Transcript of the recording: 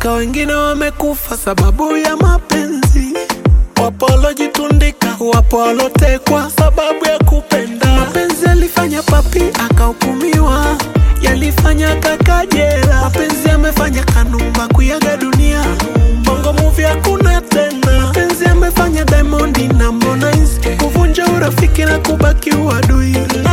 mpaka wengine wamekufa sababu ya mapenzi. Wapo walojitundika, wapo walotekwa sababu ya kupenda. Mapenzi yalifanya papi akahukumiwa, yalifanya kaka jela. Mapenzi yamefanya Kanumba kuyaga dunia, bongo movie hakuna tena. Mapenzi yamefanya Diamond na Harmonize kuvunja urafiki na kubaki uadui.